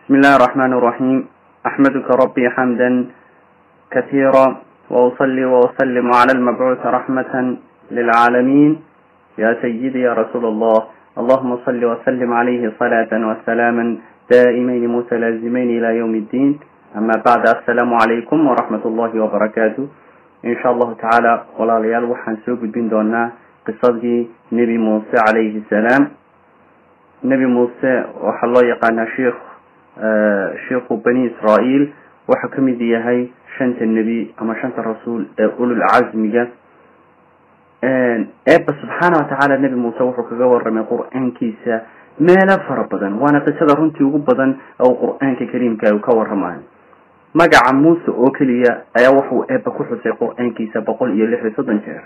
بسم الله الرحمن الرحيم أحمدك ربي حمدا كثيرا وأصلي وأسلم على المبعوث رحمة للعالمين يا سيدي يا رسول الله اللهم صل وسلم عليه صلاة وسلاما دائمين متلازمين إلى يوم الدين أما بعد السلام عليكم ورحمة الله وبركاته إن شاء الله تعالى ولا ليال وحن سوق بين دونا قصة نبي موسى عليه السلام نبي موسى وحلا يقانا شيخ آه شيخ بني إسرائيل وحكم دي هاي شنت النبي أما شنت الرسول آه أولو العزم جا eebba subxaana watacaala nebi muuse wuxuu kaga waramay qur-aankiisa meelo fara badan waana qisada runtii ugu badan oo qur-aanka kariimka uu ka waramayo magaca muuse oo keliya ayaa wuxuu eebba ku xusay qur-aankiisa boqol iyo lix iyo soddon jeer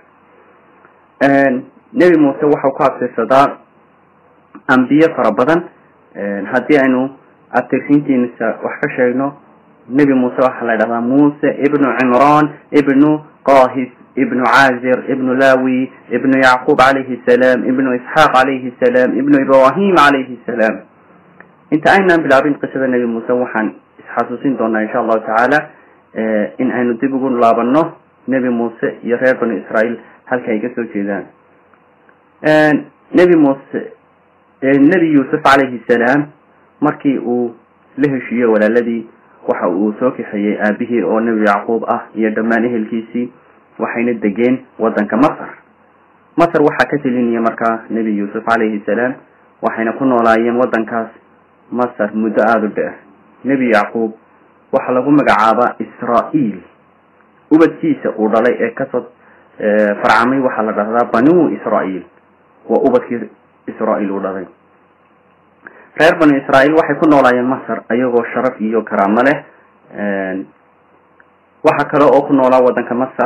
nebi muuse waxau ka abtirsadaa ambiye fara badan haddii aynu abtirsiintiisa wax ka sheegno nebi muuse waxaa la dhahdaa muuse ibnu cimraan ibnu qahis ابن عازر ابن لاوي ابن يعقوب عليه السلام ابن إسحاق عليه السلام ابن إبراهيم عليه السلام انت أين بلابين قصة النبي موسى وحن حاسوسين دونا إن شاء الله تعالى اه إن أين تبقون لابنه نبي موسى يرير بني إسرائيل هل كي يكسو كذان اه نبي موسى اه النبي يوسف عليه السلام مركي او له شيء ولا الذي waxa uu soo kaxeeyey aabihii oo nebi yacquub ah iyo dhammaan ehelkiisii waxayna degeen waddanka masar masar waxaa ka telinaya markaa nebi yuusuf calayhi salaam waxayna ku noolaayeen waddankaas masar muddo aada u dheer nebi yacquub waxaa lagu magacaabaa israa-iil ubadkiisa uu dhalay ee kasoo farcamay waxaa la dhahdaa banuu israa-iil waa ubadkii israa-iil uu dhalay reer banu israa'iil waxay ku noolaayeen masar ayagoo sharaf iyo karaamo leh waxaa kale oo ku noolaa waddanka masar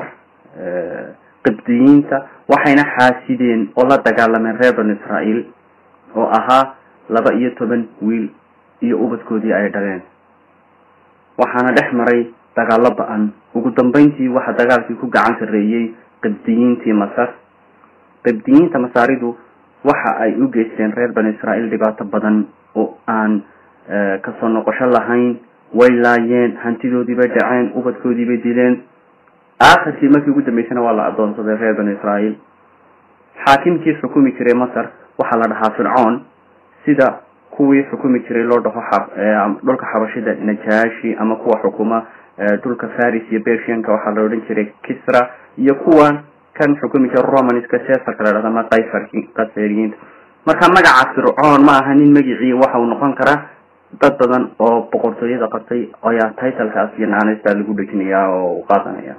qibdiyiinta waxayna xaasideen oo la dagaalameen reer banu israa'iil oo ahaa laba iyo toban wiil iyo ubadkoodii ay dhaleen waxaana dhex maray dagaallo ba-an ugu dambeyntii waxaa dagaalkii ku gacan sarreeyey qibdiyiintii masar qibdiyiinta masaaridu waxa ay u geysteen reer banu israa'iil dhibaato badan oo aan kasoo noqosho lahayn way laayeen hantidoodiibay dhaceen ubadkoodiibay dileen aakhirkii markii ugu dambeysana waa la adoonsaday reer banu israa'iil xaakimkii xukumi jiray masar waxaa la dhahaa fircoon sida kuwii xukumi jiray loo dhaho dhulka xabashida najaashi ama kuwa xukuma dhulka faris iyo bersianka waxaa la odhan jiray kisra iyo kuwa kan xukumi jira romanska cesarka la dhahda ma kayfarki qaseriyiinta marka magaca fircoon ma aha nin magicii waxa uu noqon karaa dad badan oo boqortooyada qabtay ayaa titlekaas iyo naanaysta lagu dhejinayaa oo u qaadanaya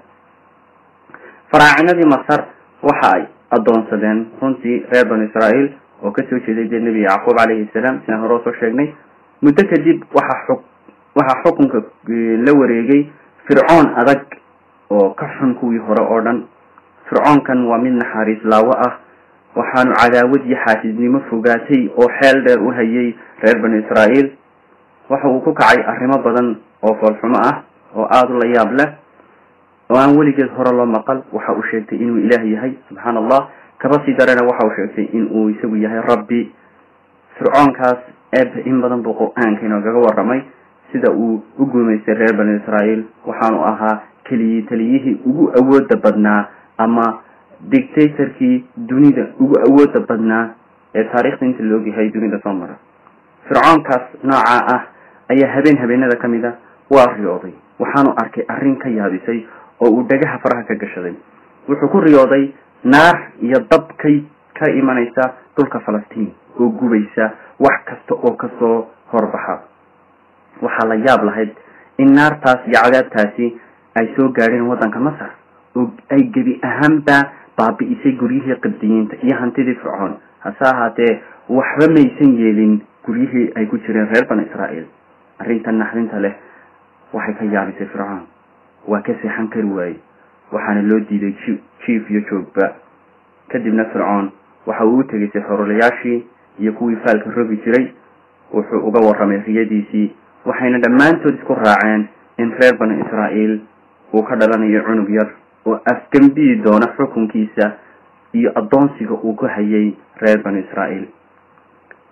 faraacinadii masar waxa ay adoonsadeen runtii reer banu israa'iil oo kasoo jeeday dee nebi yacquub calayhi salaam sidaan hore soo sheegnay muddo kadib waxaa xuk waxaa xukunka la wareegay fircoon adag oo ka xun kuwii hore oo dhan fircoonkan waa mid naxariis laawo ah waxaanu cadaawad iyo xaasidnimo fogaatay oo xeel dheer u hayay reer banu israa'iil waxa uu ku kacay arrimo badan oo foolxumo ah oo aada u la yaab leh oo aan weligeed hore loo maqal waxa uu sheegtay inuu ilaah yahay subxaana allah kaba sii darena waxa uu sheegtay in uu isagu yahay rabbi fircoonkaas eebbe in badan buu qur-aanka inoogaga warramay sida uu u guumaystay reer banu israa'iil waxaanu ahaa keliyii taliyihii ugu awooda badnaa ama dictatorkii dunida ugu awooda badnaa ee taariikhda inta la ogyahay dunida soo mara fircoonkaas noocaa ah ayaa habeen habeenada ka mid a waa riyooday waxaanu arkay arrin ka yaabisay oo uu dhagaha faraha ka gashaday wuxuu ku riyooday naar iyo dab kay ka imanaysa dhulka falastiin oo gubaysa wax kasta oo kasoo horbaxa waxaa la yaab lahayd in naartaas iyo cadaabtaasi ay soo gaadheen waddanka masar oo ay gebi ahaanba baabi'isay guryihii qibdiyiinta iyo hantidii fircoon hase ahaatee waxba maysan yeelin guryihii ay ku jireen reer banu israa'iil arrintan naxdinta leh waxay ka yaabisay fircoon waa ka seexan kari waaye waxaana loo diiday jiif iyo joogba kadibna fircoon waxa uu u tegaysay xorolayaashii iyo kuwii faalka rogi jiray wuxuu uga warramay riyadiisii waxayna dhammaantood isku raaceen in reer banu israa'iil uu ka dhalanayo cunug yar oo afgembiyi doona xukunkiisa iyo addoonsiga uu ku hayay reer banu israa'iil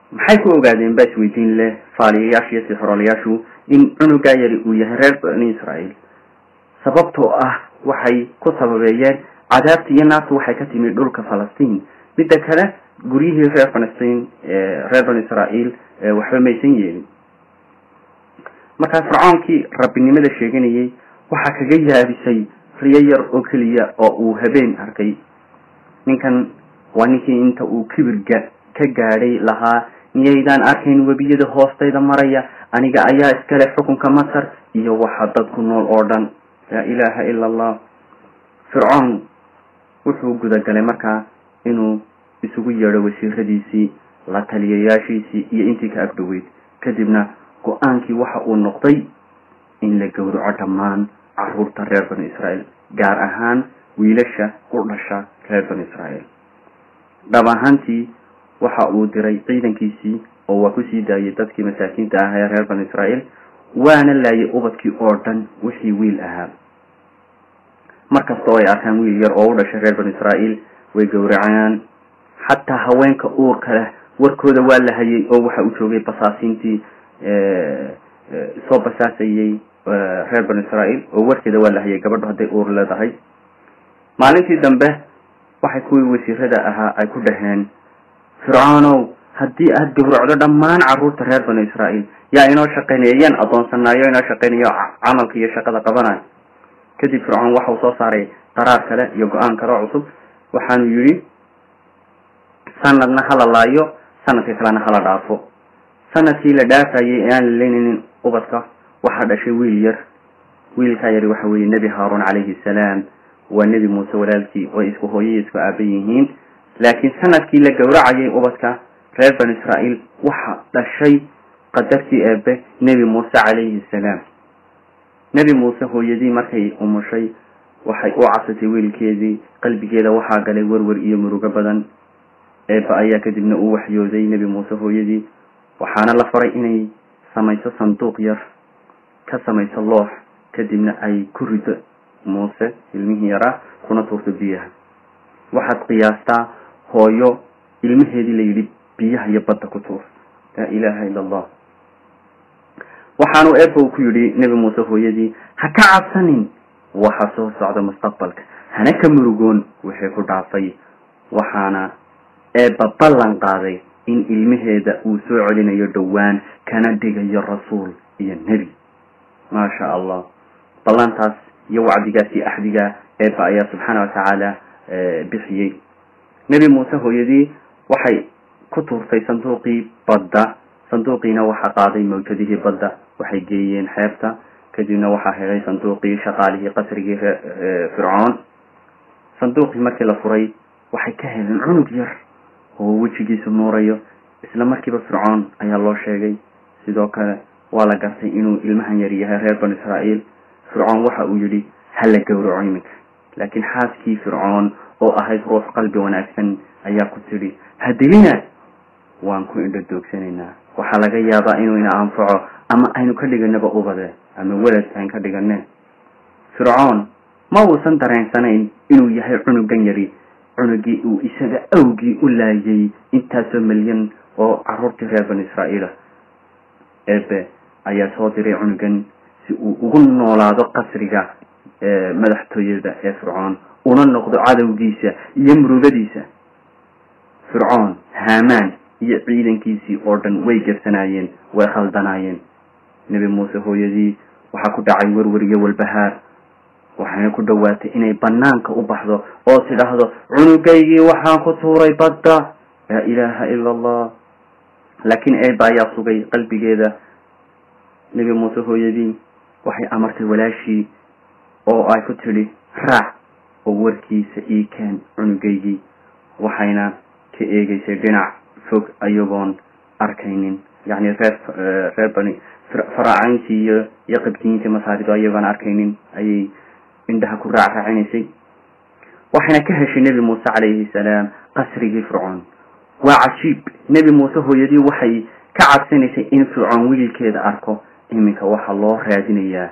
maxay ku ogaadeen baa isweydiin leh faaliyayaashu iyo sixroolayaashu in cunugaa yari uu yahay reer bani israa'iil sababtoo ah waxay ku sababeeyeen cadaabta iyo naartu waxay ka timi dhulka falastiin midda kale guryihii reer falastiin reer bani israa'iil waxba maysan yeelin markaa fircoonkii rabbinimada sheeganayay waxaa kaga yaabisay riyo yar oo keliya oo uu habeen arkay ninkan waa ninkii inta uu kibirga ka gaadhay lahaa miyaydaan arkayn webiyada hoostayda maraya aniga ayaa iskale xukunka masar iyo waxa dadku nool oo dhan laa ilaaha ila allah fircoon wuxuu gudagalay markaa inuu isugu yeedho wasiiradiisii la taliyayaashiisii iyo intii ka agdhoweyd kadibna go-aankii waxa uu noqday in la gowraco dhammaan caruurta reer bani israa'iil gaar ahaan wiilasha u dhasha reer bani israa'iil dhab ahaantii waxa uu diray ciidankiisii oo waa kusii daayay dadkii masaakiinta ah ee reer bani israa'iil waana laayay ubadkii oo dhan wixii wiil ahaa markasta oo ay arkaan wiil yar oo u dhashay reer bani israa'iil way gowracayaan xataa haweenka uurka leh warkooda waa la hayay oo waxa uu joogay basaasiintii soo basaasayay reer bani israa'iil oo warkeeda waa la hayay gabadho hadday uur leedahay maalintii dambe waxay kuwii wasiirada ahaa ay ku dhaheen fircoonow haddii aada gowracdo dhammaan caruurta reer bani israa'iil yaa inoo shaqaynaya yaan adoonsanayo inoo shaqaynayo camalka iyo shaqada qabanayo kadib fircoon waxa uu soo saaray qaraar kale iyo go-aan kale oo cusub waxaanu yidhi sanadna hala laayo sanadka kalena hala dhaafo sanadkii la dhaafayay ee aan la leynaynin ubadka waxaa dhashay wiil yar wiilkaa yari waxa weeye nebi haaruun calayhi salaam waa nebi muuse walaalkii oo isku hooyay isku aaba yihiin laakiin sanadkii la gowracayay ubadka reer bani israa'iil waxa dhashay qadartii eebe nebi muuse calayhi salaam nebi muuse hooyadii markay umushay waxay u casatay wiilkeedii qalbigeeda waxaa galay werwer iyo murugo badan eeba ayaa kadibna u waxyooday nebi muuse hooyadii waxaana la faray inay samayso sanduuq yar ka samayso loox kadibna ay ku rido muuse ilmihii yaraa kuna tuurto biyaha waxaad qiyaastaa hooyo ilmaheedii la yidhi biyaha iyo badda ku tuur laa ilaaha ila allah waxaanu eeba uu ku yidhi nebi muuse hooyadii ha ka cabsanin waxa soo socda mustaqbalka hana ka murugoon wixii ku dhaafay waxaana eeba ballan qaaday in ilmaheeda uu soo celinayo dhowaan kana dhigayo rasuul iyo nebi maasha allah ballantaas iyo wacdigaas iyo axdiga eeba ayaa subxaana watacaala bixiyey nebi muuse hooyadii waxay ku tuurtay sanduuqii badda sanduuqiina waxaa qaaday mawjadihii badda waxay geeyeen xeebta kadibna waxaa helay sanduuqii shaqaalihii qasrigii fircoon sanduuqii markii la furay waxay ka heleen cunug yar oo wejigiisu nuurayo isla markiiba fircoon ayaa loo sheegay sidoo kale waa la gartay inuu ilmahan yar yahay reer banu israa'iil fircoon waxa uu yidhi hala gowraco iminka laakiin xaaskii fircoon oo ahayd ruux qalbi wanaagsan ayaa ku tidhi hadilina waan ku indho doogsanaynaa waxaa laga yaabaa inuu ina anfaco ama aynu ka dhiganaba ubade ama welad aan ka dhigane fircoon ma uusan dareensanayn inuu yahay cunugan yari cunugii uu isaga awgii u laayay intaasoo milyan oo caruurtii reer bani israa'iila eebe ayaa soo diray cunugan si uu ugu noolaado qasriga madaxtooyada ee fircoon una noqdo cadowgiisa iyo murugadiisa fircoon haamaan iyo ciidankiisii oo dhan way gebsanaayeen way khaldanaayeen nebi muuse hooyadii waxaa ku dhacay werwer iyo walbahaar waxayna ku dhowaatay inay banaanka u baxdo oo tidhaahdo cunugaygii waxaan ku tuuray badda laa ilaaha ila allah laakiin eeba ayaa sugay qalbigeeda nebi muuse hooyadii waxay amartay walaashii oo ay ku tidhi raac oo warkiisa ii keen cunugaygii waxayna ka eegeysay dhinac fog ayagoon arkaynin yacni reer reer bani faraacayntii iyo iyo qabtiyiintii masaarido ayagoon arkaynin ayay indhaha ku raac raacinaysay waxayna ka heshay nebi muuse calayhi salaam qasrigii fircoon waa cajiib nebi muuse hooyadii waxay ka cabsanaysay in fircoon wiilkeeda arko iminka waxaa loo raadinayaa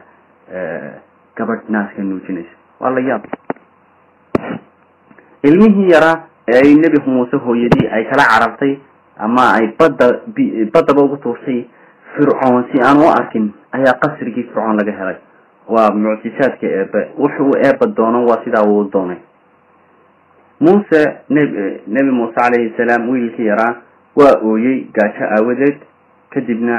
gabadh naaska nuujinaysa waa la yaab ilmihii yaraa ee ay nebi muuse hooyadii ay kala carartay ama ay badda baddaba ugu tuurtay fircoon si aan u arkin ayaa qasrigii fircoon laga helay waa mucjisaadka eebe wuxuu eeba doono waa sidaa uu doonay muuse neb nebi muuse calayhi salaam wiilkii yaraa waa ooyey gaajo aawadeed kadibna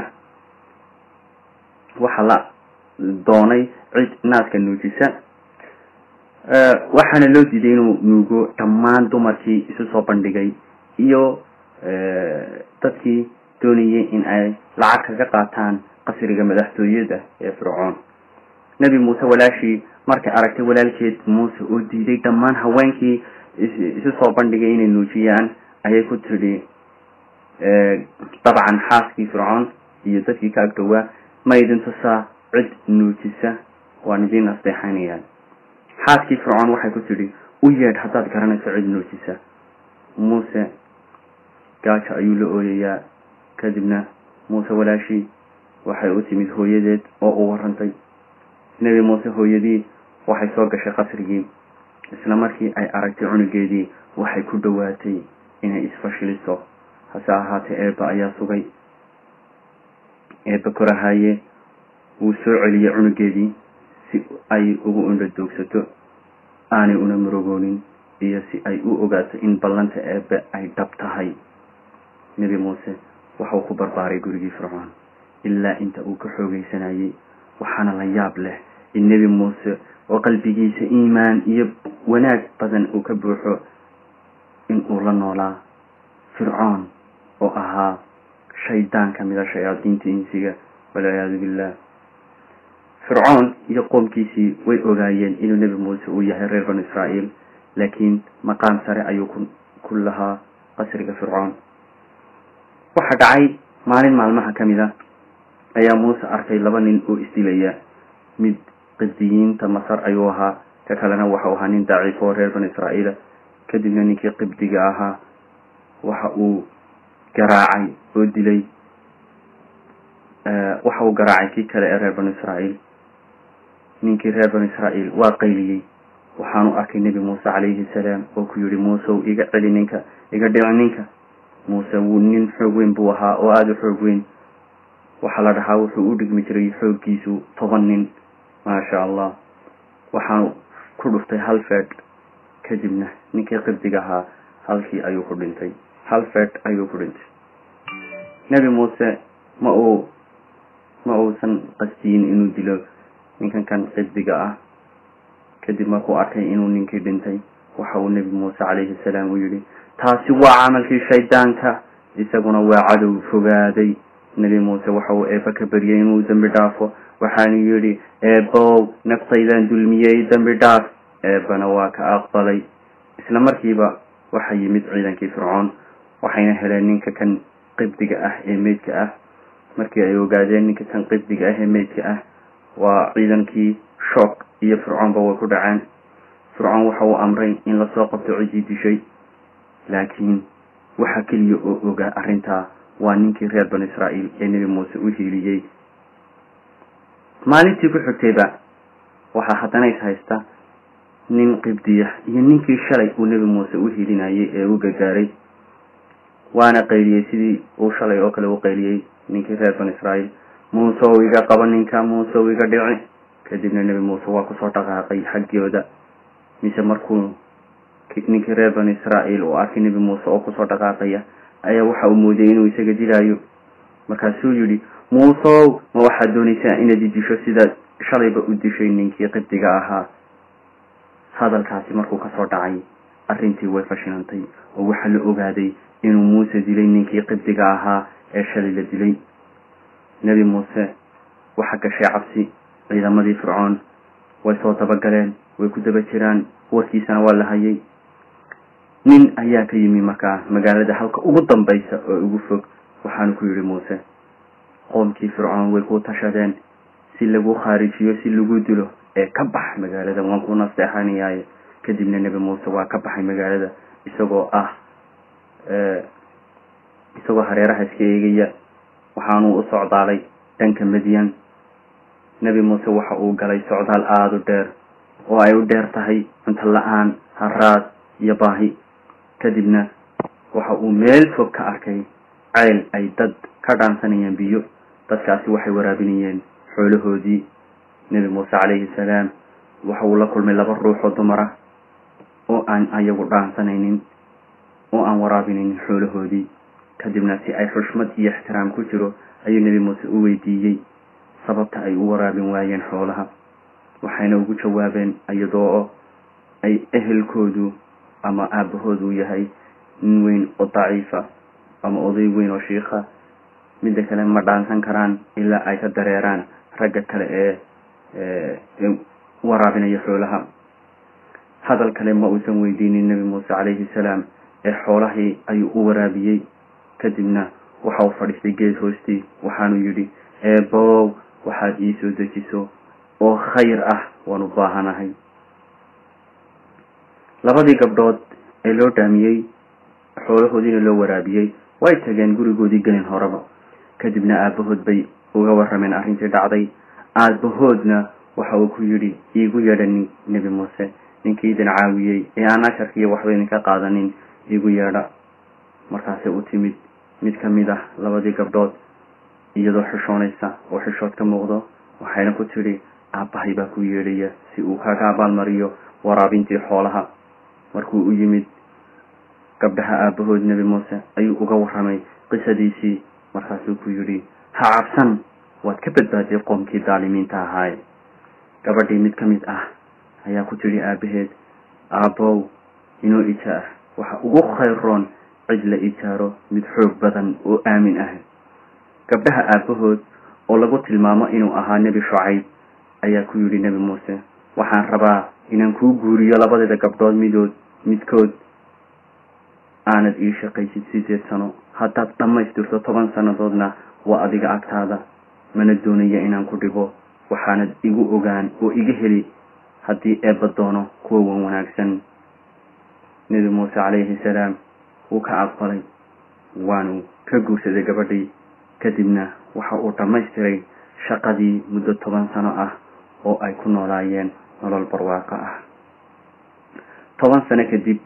waxa la doonay cid naaska nuujisa waxaana loo diiday inuu nuugo dhammaan dumarkii isu soo bandhigay iyo dadkii doonayay in ay lacag kaga qaataan qasriga madaxtooyada ee fircoon nebi muuse walaashii markay aragtay walaalkeed muuse oo diiday dhammaan haweenkii isu soo bandhigay inay nuujiyaan ayay ku tidhi dabcan xaaskii fircoon iyo dadkii ka agdhowaa ma idin tusaa cid nuujisa waan idiin asteexanayaan xaaskii fircoon waxay ku tidhi u yeedh haddaad garanayso cid nuujisa muuse gaajo ayuu la ooyayaa kadibna muuse walaashii waxay u timid hooyadeed oo u warantay nebi muuse hooyadii waxay soo gashay qasrigii isla markii ay aragtay cunugeedii waxay ku dhowaatay inay isfashiliso hase ahaatee eebba ayaa sugay eebba korahaye wuu soo celiyey cunugeedii si ay ugu indhadoogsato aanay una murugoonin iyo si ay u ogaato in ballanta eebbe ay dhab tahay nebi muuse waxau ku barbaaray gurigii fircoon ilaa inta uu ka xoogaysanayay waxaana la yaab leh in nebi muuse oo qalbigiisa iimaan iyo wanaag badan uu ka buuxo in uu la noolaa fircoon oo ahaa shaydaan ka mida shayaadiinta insiga walciyaadu billah fircoon iyo qoomkiisii way ogaayeen inuu nebi muuse uu yahay reer banu israa'iil laakiin maqaam sare ayuu ku ku lahaa qasriga fircoon waxaa dhacay maalin maalmaha ka mid a ayaa muuse arkay laba nin oo isdilaya mid qibdiyiinta masar ayuu ahaa ka kalena waxau ahaa nin daciif oo reer banu israa'iila kadibna ninkii qibdiga ahaa waxa uu garaacay oo dilay waxa uu garaacay kii kale ee reer banu israa'iil ninkii reer banu israa'iil waa qayliyey waxaanu arkay nebi muuse calayhi salaam oo ku yihi muusew iga celi ninka iga dhici ninka muuse wuu nin xoog weyn buu ahaa oo aada u xoog weyn waxaa la dhahaa wuxuu u dhigmi jiray xooggiisu toban nin maasha allah waxaanu ku dhuftay hal feed kadibna ninkii qibdiga ahaa halkii ayuu ku dhintay hal feed ayuu ku dhintay nebi muuse ma uu ma uusan qasdiyin inuu dilo ninkan kan qibdiga ah kadib markuu arkay inuu ninkii dhintay waxa uu nebi muuse calayhi salaam u yidhi taasi waa camalkii shaydaanka isaguna waa cadow fogaaday nebi muuse waxa uu eeba ka baryay inuu dembi dhaafo waxaanu yidhi eebow naftaydaan dulmiyey dembi dhaaf eebana waa ka aqbalay isla markiiba waxa yimid ciidankii fircoon waxayna heleen ninka kan qibdiga ah ee meydka ah markii ay ogaadeen ninka kan qibdiga ah ee meydka ah waa ciidankii shook iyo fircoonba way ku dhaceen fircoon waxa uu amray in lasoo qabto ciddii dishay laakiin waxa keliya oo ogaa arrintaa waa ninkii reer banu israa'iil ee nebi muuse u hiiliyey maalintii ku xigtayba waxaa haddana is haysta nin qibdiya iyo ninkii shalay uu nebi muuse u hiilinayay ee u gargaaray waana qayliyey sidii uu shalay oo kale u qayliyey ninkii reer banu israa'iil muuse ou iga qabo ninka muuse ou iga dhici kadibna nebi muuse waa kusoo dhaqaaqay xaggooda mise markuu ninkii reer banu israa'iil uu arkay nebi muuse oo kusoo dhaqaaqaya ayaa waxa uu moodayay inuu isaga dilaayo markaasuu yidhi muuseow ma waxaad doonaysaa inaad i disho sidaad shalayba u dishay ninkii qibdiga ahaa hadalkaasi markuu kasoo dhacay arrintii way fashilantay oo waxaa la ogaaday inuu muuse dilay ninkii qibdiga ahaa ee shalay la dilay nebi muuse waxa gashay cabsi ciidamadii fircoon way soo dabagaleen way ku daba jiraan warkiisana waa la hayay nin ayaa ka yimi markaa magaalada halka ugu dambaysa oo ugu fog waxaanu ku yidhi muuse qoomkii fircoon way ku tashadeen si lagu khaarijiyo si lagu dilo ee ka bax magaalada waan ku nasteexanayaaye kadibna nebi muuse waa ka baxay magaalada isagoo ah isagoo hareeraha iska eegaya waxaanuu u socdaalay dhanka madyan nebi muuse waxa uu galay socdaal aada u dheer oo ay u dheer tahay cunto la-aan haraad iyo baahi kadibna waxa uu meel fog ka arkay ceyl ay dad ka dhaansanayeen biyo dadkaasi waxay waraabinayeen xoolahoodii nebi muuse calayhi salaam waxa uu la kulmay laba ruux oo dumar ah oo aan ayagu dhaansanaynin oo aan waraabinaynin xoolahoodii kadibna si ay xushmad iyo ixtiraam ku jiro ayuu nebi muuse u weydiiyey sababta ay u waraabin waayeen xoolaha waxayna ugu jawaabeen iyadoo ay ehelkoodu ama aabahoodu yahay nin weyn oo daciifa ama oday weyn oo shiikha midda kale ma dhaansan karaan ilaa ay ka dareeraan ragga kale ee waraabinaya xoolaha hadal kale ma uusan weydiinin nebi muuse calayhi salaam ee xoolahii ayuu u waraabiyey kadibna waxa uu fadhiistay geed hoostii waxaanu yidhi eebow waxaad ii soo dejiso oo khayr ah waan u baahanahay labadii gabdhood ee loo dhaamiyey xoolahoodiina loo waraabiyey way tageen gurigoodii gelin horeba kadibna aabahood bay uga warrameen arrintii dhacday aabahoodna waxa uu ku yidhi iigu yeedha nin nebi muuse ninkii idin caawiyey ee aan asharkiiyo waxba idinka qaadanin iigu yeedha markaasay u timid mid ka mid ah labadii gabdhood iyadoo xishoonaysa oo xishood ka muuqdo waxayna ku tidhi aabbahay baa ku yeedhaya si uu kaga abaalmariyo waraabintii xoolaha markuu u yimid gabdhaha aabahood nebi muuse ayuu uga warramay qisadiisii markaasuu ku yidhi ha cabsan waad ka badbaadiyay qoomkii daalimiinta ahaaye gabadhii mid ka mid ah ayaa ku tidhi aabaheed aabbow inoo ijaar waxa ugu khayroon cid la ijaaro mid xoog badan oo aamin ah gabdhaha aabahood oo lagu tilmaamo inuu ahaa nebi shucayb ayaa ku yidhi nebi muuse waxaan rabaa inaan kuu guuriyo labadeeda gabdhood midood midkood aanad ii shaqaysid sideed sano haddaad dhammaystirto toban sannadoodna waa adiga agtaada mana doonaya inaan ku dhibo waxaanad igu ogaan oo iga heli haddii eebba doono kuwa wan wanaagsan nebi muuse calayhi salaam wuu ka aqbalay waanu ka guursaday gabadhii kadibna waxa uu dhammaystiray shaqadii muddo toban sano ah oo ay ku noolaayeen nolol barwaaqo ah toban sano kadib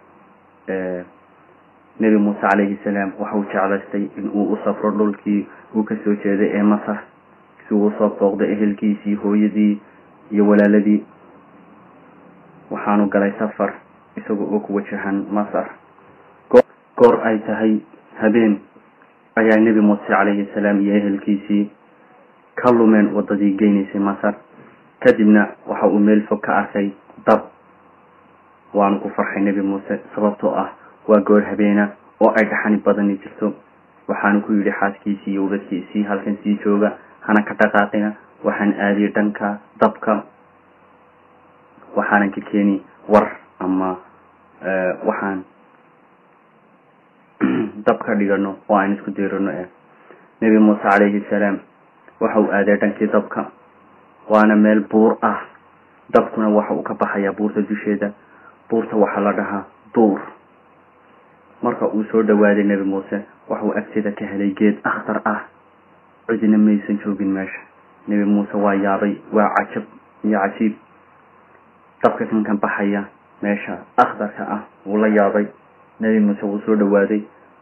nebi muuse calayhi salaam waxa uu jeclaystay in uu u safro dhulkii uu kasoo jeeday ee masar si uu usoo booqday ehelkiisii hooyadii iyo walaaladii waxaanu galay safar isaga oo ku wajahan masar goor ay tahay habeen ayaa nebi muuse calayhi salaam iyo ehelkiisii ka lumeen waddadii geynaysay masar kadibna waxa uu meel fog ka arkay dab waanu ku farxay nebi muuse sababtoo ah waa goor habeena oo ay dhaxani badani jirto waxaanu ku yidhi xaaskiisii iyo ubadkiisii halkan sii jooga hana ka dhaqaaqina waxaan aadiyay dhanka dabka waxaanan ka keeni war ama waxaan dab ka dhigano oo aan isku diirano eh nebi muuse calayhi salaam waxa uu aaday dhankii dabka waana meel buur ah dabkuna waxa uu ka baxayaa buurta dusheeda buurta waxaa la dhahaa duur marka uu soo dhawaaday nebi muuse waxauu agteeda ka helay geed akhtar ah cidina maysan joogin meesha nebi muuse waa yaabay waa cajab iyo cajiib dabka kan kan baxaya meesha akhtarka ah wuu la yaabay nebi muuse wuu soo dhawaaday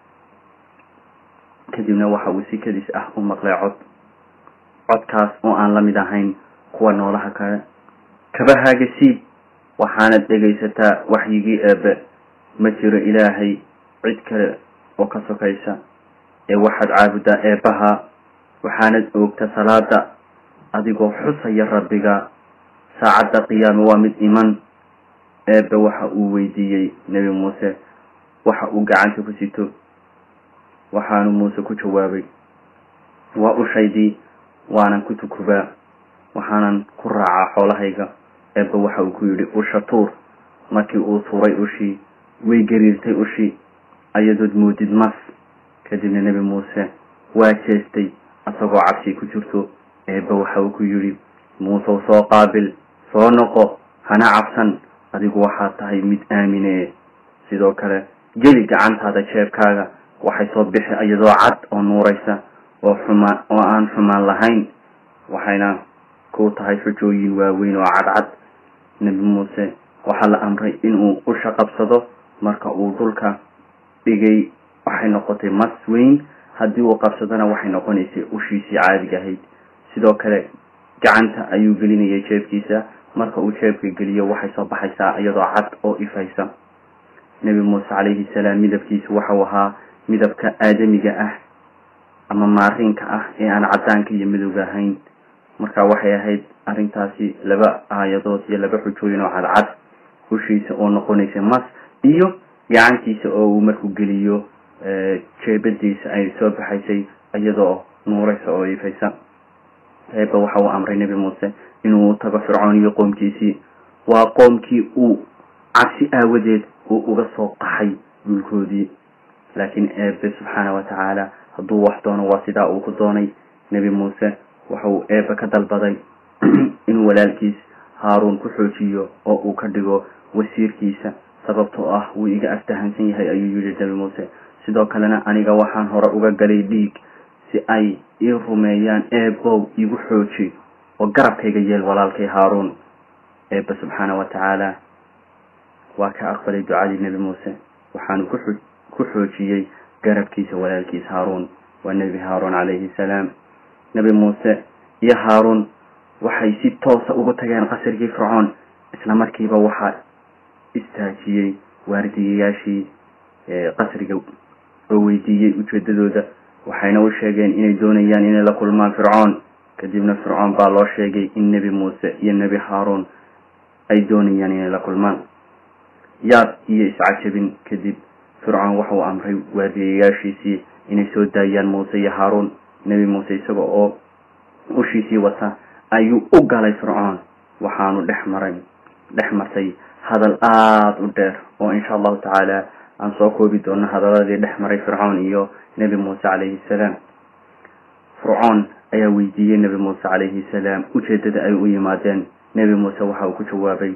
kadibna waxa uu si kadis ah u maqlay cod codkaas oo aan la mid ahayn kuwa noolaha kale kabahaaga siib waxaanad dhegaysataa waxyigii eebe ma jiro ilaahay cid kale oo ka sokaysa ee waxaad caabudaa eebbaha waxaanad oogta salaada adigoo xusaya rabbiga saacadda qiyaame waa mid iman eebbe waxa uu weydiiyey nebi muuse waxa uu gacanta ku sito waxaanu muuse ku jawaabay waa ushaydii waanan ku tukubaa waxaanan ku raacaa xoolahayga eebbe waxa uu ku yidhi usha tuur markii uu tuuray ushii way gariirtay ushii ayadood moodid mas kadibna nebi muuse waa jeestay asagoo cabsi ku jirto eebbe waxa uu ku yidhi muusew soo qaabil soo noqo hana cabsan adigu waxaad tahay mid aamine sidoo kale geli gacantaada jeebkaaga waxay soo bixi iyadoo cad oo nuuraysa oo xumaan oo aan xumaan lahayn waxayna ku tahay xujooyin waaweyn oo cadcad nebi muuse waxaa la amray inuu usha qabsado marka uu dhulka dhigay waxay noqotay mas weyn haddii uu qabsadona waxay noqonaysay ushiisii caadiga ahayd sidoo kale gacanta ayuu gelinayay jeebkiisa marka uu jeebka geliyo waxay soo baxaysaa iyadoo cad oo ifaysa nebi muuse calayhi salaam midabkiisu waxau ahaa midabka aadamiga ah ama maariinka ah ee aan caddaanka iyo midowga ahayn marka waxay ahayd arrintaasi laba aayadood iyo laba xujooyin oo cadcad ushiisa oo noqonaysa mas iyo gacantiisa oo uu markuu geliyo jeebadiisa ay soo baxaysay iyadoo nuuraysa oo ifaysa eeba waxa uu amray nebi muuse inuu tago fircoon iyo qoomkiisii waa qoomkii uu cabsi aawadeed uu uga soo qaxay dhulkoodii laakiin eebe subxaana wa tacaala hadduu wax doono waa sidaa uu ku doonay nebi muuse waxa uu eebe ka dalbaday inuu walaalkiis haaruun ku xoojiyo oo uu ka dhigo wasiirkiisa sababtoo ah wuu iga aftahansan yahay ayuu yidhi nebi muuse sidoo kalena aniga waxaan hore uga galay dhiig si ay ii rumeeyaan eebow igu xooji oo garabkayga yeel walaalkay haaruun eebbe subxaana wa tacaala waa ka aqbalay ducadii nebi muuse waxaanu ku ku xoojiyey garabkiisa walaalkiis haaruun waa nebi haaruun calayhi salaam nebi muuse iyo haaruun waxay si toosa ugu tageen qasrigii fircoon isla markiiba waxaa istaajiyey waardiyayaashii qasriga oo weydiiyey ujeedadooda waxayna u sheegeen inay doonayaan inay la kulmaan fircoon kadibna fircoon baa loo sheegay in nebi muuse iyo nebi haaruun ay doonayaan inay la kulmaan yaab iyo iscajabin kadib fircoon waxa uu amray waardiyayaashiisii inay soo daayaan muuse iyo haaruun nebi muuse isaga oo ushiisii wata ayuu u galay fircoon waxaanu dhex maray dhex martay hadal aada u dheer oo insha allahu tacaala aan soo koobi doono hadaladii dhex maray fircoon iyo nebi muuse calayhi salaam fircoon ayaa weydiiyey nebi muuse calayhi salaam ujeedada ay u yimaadeen nebi muuse waxa uu ku jawaabay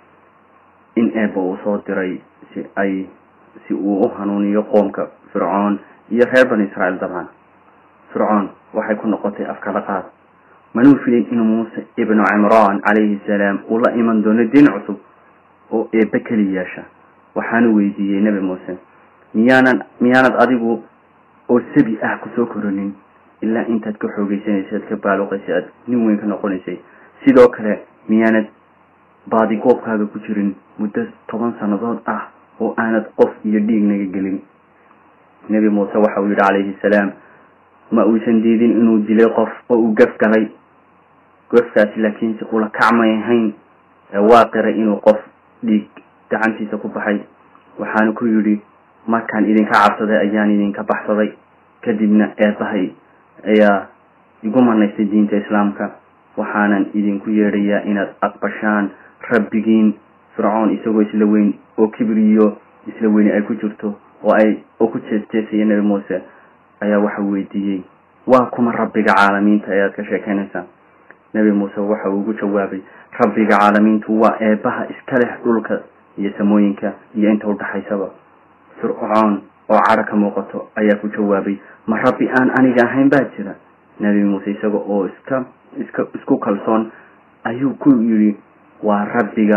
in eeba uu soo diray si ay si uu u hanuuniyo qoomka fircoon iyo reer bani israa'iil dabcan fircoon waxay ku noqotay afkala qaad manuu filin inuu muuse ibnu cimraan calayhi salaam uu la iman doono diin cusub oo eebbe keli yeesha waxaanu weydiiyey nebi muuse miyaanan miyaanad adigu oo sabi ah kusoo koronin ilaa intaad ka xoogeysanaysay aad ka baaluqaysay aad nin weyn ka noqonaysay sidoo kale miyaanad baadigoobkaaga ku jirin muddo toban sannadood ah oo aanad qof iyo dhiig naga gelin nebi muuse waxa uu yidhi calayhi salaam ma uusan diidin inuu dilay qof oo uu gaf galay gafkaasi laakiinse ula kacmay ahayn ee waa qiray inuu qof dhiig gacantiisa ku baxay waxaanu ku yidhi markaan idinka cabsaday ayaan idinka baxsaday kadibna eebahay ayaa igu manaystay diinta islaamka waxaanan idinku yeedhayaa inaad aqbashaan rabbigiin fircoon isagoo isla weyn oo kibriyo isla weyni ay ku jirto oo ay oo ku jeesjeesaya nebi muuse ayaa waxa weydiiyey waa kuma rabbiga caalamiinta ayaad ka sheekeynaysaa nebi muuse waxa uu ugu jawaabay rabbiga caalamiintu waa eebaha iska leh dhulka iyo samooyinka iyo inta udhaxaysaba fircoon oo cadho ka muuqato ayaa ku jawaabay ma rabbi aan aniga ahayn baa jira nebi muuse isaga oo iska iska isku kalsoon ayuu ku yidhi waa rabbiga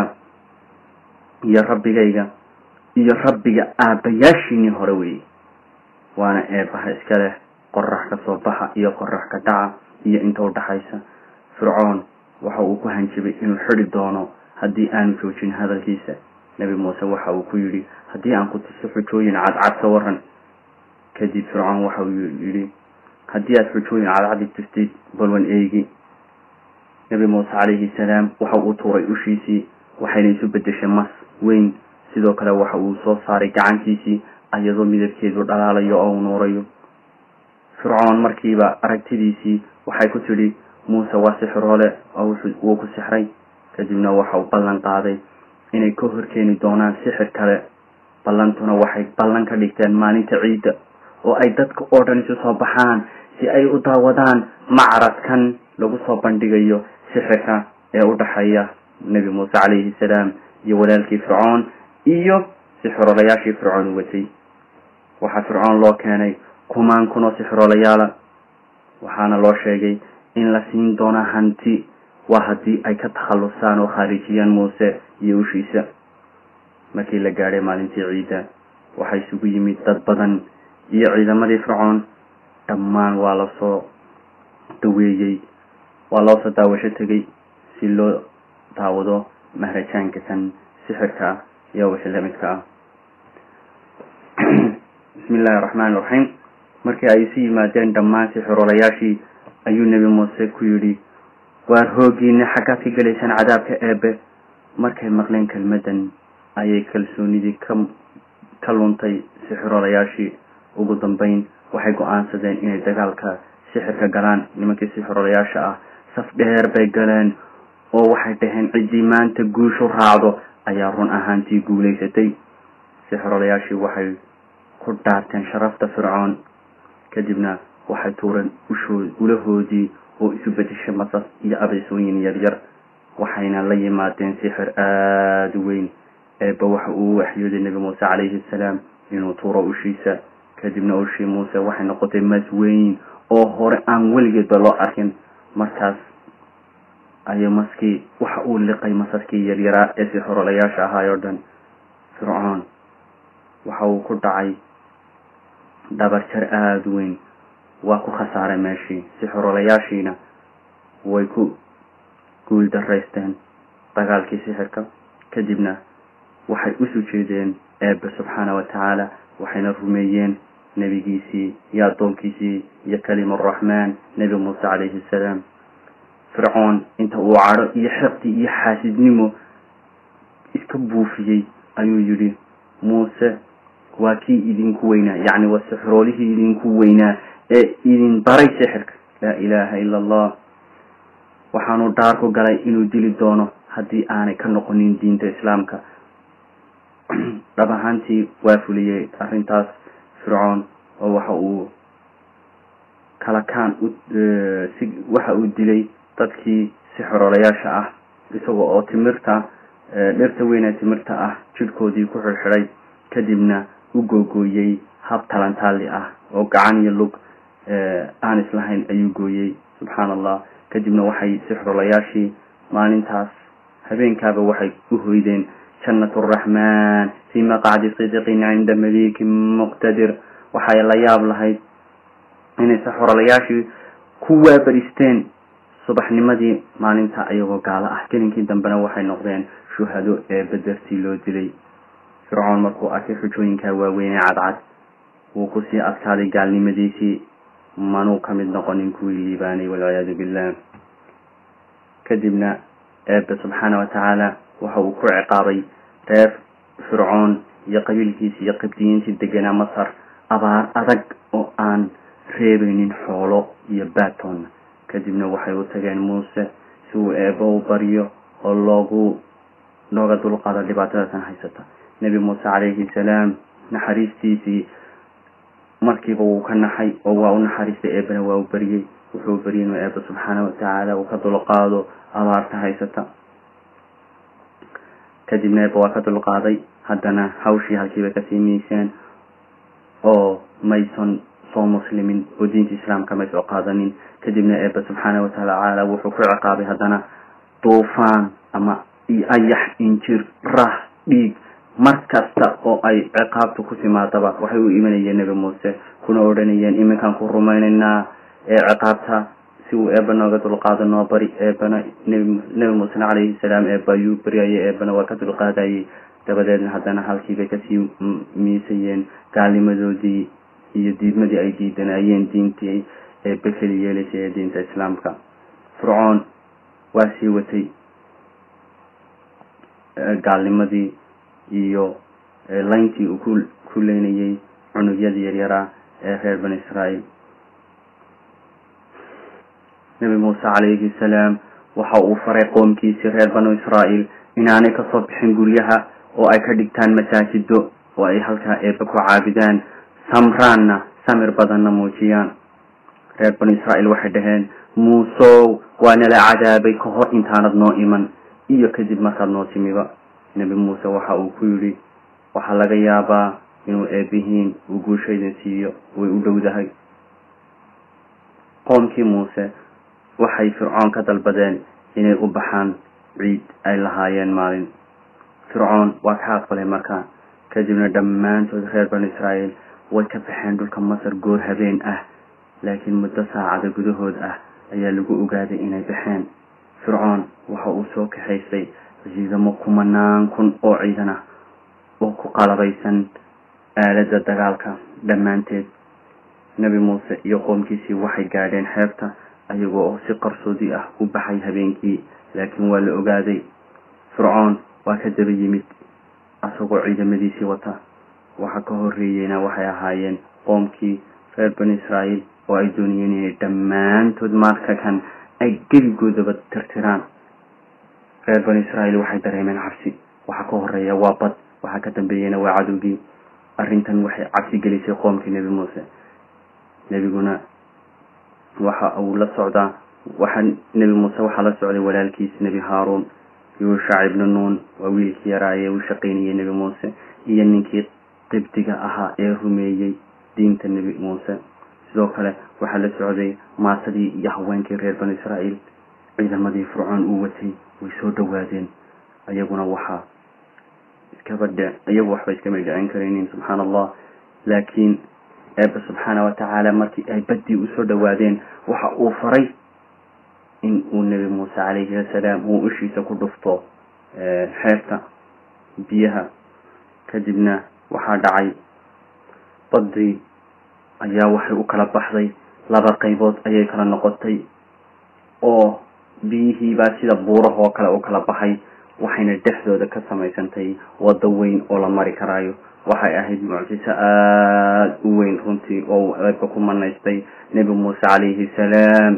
iyo rabbigayga iyo rabbiga aabbayaashiinii hore weeye waana eebaha iska leh qorax ka soo baxa iyo qorax ka dhaca iyo inta udhaxaysa fircoon waxa uu ku hanjibay inuu xidi doono haddii aanu joojin hadalkiisa nebi muuse waxa uu ku yidhi haddii aan ku tuso xujooyin cadcad ka waran kadib fircoon waxa uu yidhi haddii aad xujooyin cadcadi tustid balwan eegi nebi muuse calayhi salaam waxa uu tuuray ushiisii waxayna isu bedeshay mas weyn sidoo kale waxa uu soo saaray gacantiisii iyadoo midabkeedu dhalaalayo oo u nuurayo fircoon markiiba aragtidiisii waxay ku tidhi muuse waa sixiroole oo wuu ku sixray kadibna waxa uu ballan qaaday inay ka horkeeni doonaan sixir kale ballantuna waxay ballan ka dhigteen maalinta ciidda oo ay dadka oo dhan isu soo baxaan si ay u daawadaan macradkan lagu soo bandhigayo sixirka ee u dhaxeeya nebi muuse calayhi salaam iyo walaalkii fircoon iyo sixiroolayaashii fircoon u watay waxaa fircoon loo keenay kumaan kun oo sixiroolayaala waxaana loo sheegay in la siin doona hanti waa haddii ay ka takhallusaan oo khaarijiyaan muuse iyo ushiisa markii la gaadhay maalintii ciidda waxaa isugu yimid dad badan iyo ciidamadii fircoon dhammaan waa lasoo daweeyey waa loo soo daawasho tegay si loo daawado mahrajaanka kan sixirka ah iyo wixii lamidka ah bismi illaahi raxmaani raxiim markii ay isu yimaadeen dhammaan sixirolayaashii ayuu nebi muuse ku yidhi waar hoogiina xaggaad ka gelaysaan cadaabka eebe markay maqleen kelmaddan ayay kalsoonidii ka ka luntay sixirolayaashii ugu dambeyn waxay go-aansadeen inay dagaalka sixirka galaan nimankii sixirolayaasha ah saf dheer bay galeen oo waxay dhaheen ciddii maanta guushu raacdo ayaa run ahaantii guulaysatay sixirolayaashii waxay ku dhaarteen sharafta fircoon kadibna waxay tuureen ushood ulahoodii oo isu bedeshay masas iyo abeysooyin yaryar waxayna la yimaadeen sixir aada u weyn eeba waxa uu waxyooday nebi muuse calayhi salaam inuu tuuro ushiisa kadibna ushii muuse waxay noqotay mas weyn oo hore aan weligeedba loo arkin markaas ayuu maskii waxa uu liqay masaskii yaryaraa ee sixirolayaasha ahaay oo dhan fircoon waxa uu ku dhacay dhabarjar aada u weyn waa ku khasaaray meeshii sixirolayaashiina way ku guul daraysteen dagaalkii sixirka kadibna waxay usu jeedeen eebe subxaana wa tacaala waxayna rumeeyeen nebigiisii iyo addoonkiisii iyo kalimuraxmaan nebi muuse calayhi salaam fircoon inta uu cadho iyo xiqdi iyo xaasidnimo iska buufiyey ayuu yidhi muuse waa kii idinku weynaa yacni waa sixiroolihii idinku weynaa ee idin baray sixirka laa ilaaha ila allah waxaanu dhaar ku galay inuu dili doono haddii aanay ka noqonin diinta islaamka dhab ahaantii waa fuliyey arrintaas fircoon oo waxa uu kala kaan si waxa uu dilay dadkii sixirolayaasha ah isaga oo timirta dhirta weynee timirta ah jidhkoodii ku xidhxidhay kadibna u googooyey hab talantaali ah oo gacan iyo lug aan islahayn ayuu gooyey subxaana allah kadibna waxay sixirolayaashii maalintaas habeenkaaba waxay u hoydeen jannat araxmaan fii maqacdi sidiqin cinda maliikin muqtadir waxay la yaab lahayd inay sixirolayaashii ku waabaristeen subaxnimadii maalinta iyagoo gaalo ah gelinkii dambena waxay noqdeen shuhado ee bedertii loo dilay fircoon markuu arkay xujooyinkaa waaweynee cadcad wuu kusii adkaaday gaalnimadiisii manuu ka mid noqonin kuwii liibaanay walciyaadu billah kadibna eebe subxaana wa tacaala waxa uu ku ciqaabay reer fircoon iyo qabiilkiisi iyo qibdiyiintii deganaa masar abaar adag oo aan reebaynin xoolo iyo baatoonna kadibna waxay u tageen muuse si uu eebe u baryo oo loogu looga dulqaado dhibaatadasan haysata nebi muuse calayhi salaam naxariistiisii markiiba wuu ka naxay oo waa u naxariistay eebena waa u baryey wuxuu baryay inuu eebe subxaana watacaala uu ka dulqaado abaarta haysata kadibna eebe waa ka dulqaaday haddana hawshii halkiiba kasii miiseen oo mayson soo muslimin oo diinta islaamka may soo qaadanin kadibna eebe subxaana watacaala wuxuu ku ciqaabay haddana duufaan ama ayax injir rah dhiig mar kasta oo ay ciqaabtu ku timaadaba waxay u imanayeen nebi muuse kuna odhanayeen iminkaan ku rumaynaynaa ee ciqaabta si uu eeba nooga dulqaado noo bari eebana nebi nebi muusena calayhi salaam eeba ayuu baryayay eebana waa ka dulqaadayay dabadeedna haddana halkiibay kasii miisayeen gaalnimadoodii iyo diidmadii ay diidanayeen diintii eebe keli yeelaysay ee diinta islaamka fircoon waa sii watay gaalnimadii iyo layntii uu ku ku leynayay cunugyadii yaryaraa ee reer bani israa'iil nebi muuse calayhi salaam waxa uu faray qoomkiisii reer banu israa'iil inaanay kasoo bixin guryaha oo ay ka dhigtaan masaajido oo ay halkaa eebe ku caabidaan samraanna samir badanna muujiyaan reer banu israa'iil waxay dhaheen muusow waa nala cadaabay ka hor intaanad noo iman iyo kadib markaad noo timiba nebi muuse waxa uu ku yidhi waxaa laga yaabaa inuu eebihiin uu guushaydin siiyo way u dhowdahay qoomkii muuse waxay fircoon ka dalbadeen inay u baxaan ciid ay lahaayeen maalin fircoon waa ka aqbalay markaa kadibna dhammaantood reer banu israa'iil way ka baxeen dhulka masar goor habeen ah laakiin muddo saacada gudahood ah ayaa lagu ogaaday inay baxeen fircoon waxa uu soo kaxaysay ciidamo kumanaan kun oo ciidan ah oo ku qalabaysan aaladda dagaalka dhammaanteed nebi muuse iyo qoomkiisii waxay gaadheen xeebta ayagoo oo si qarsoodi ah u baxay habeenkii laakiin waa la ogaaday fircoon waa ka daba yimid asagoo ciidamadiisii wata waxa ka horreeyeyna waxay ahaayeen qoomkii reer bani israa'iil oo ay doonayeen inay dhammaantood marka kan ay geligoodaba tirtiraan reer bani israa'iil waxay dareemeen cabsi waxa ka horeeya waa bad waxaa ka dambeeyena waa cadowgii arrintan waxay cabsi gelisay qoomkii nebi muuse nebiguna waxa uu la socdaa waxa nebi muuse waxaa la socday walaalkiis nebi haaruun yuushac ibnu nuun waa wiilkii yaraaye uu shaqaynayay nebi muuse iyo ninkii qibdiga ahaa ee rumeeyey diinta nebi muuse sidoo kale waxaa la socday maasadii iyo haweenkii reer banu israa'iil ciidamadii fircoon uu watay way soo dhawaadeen ayaguna waxaa iskaba dhe iyagu waxba iskama dhicin karaynin subxaana allah laakiin eebba subxaana watacaala markii ay baddii usoo dhawaadeen waxa uu faray in uu nebi muuse calayhi asalaam uu ishiisa ku dhufto xeebta biyaha kadibna waxaa dhacay baddii ayaa waxay u kala baxday laba qaybood ayay kala noqotay oo biyihiibaa sida buurahoo kale u kala baxay waxayna dhexdooda ka samaysantay waddo weyn oo la mari karaayo waxay ahayd mucjiso aada u weyn runtii oo eebba ku manaystay nebi muuse calayhi salaam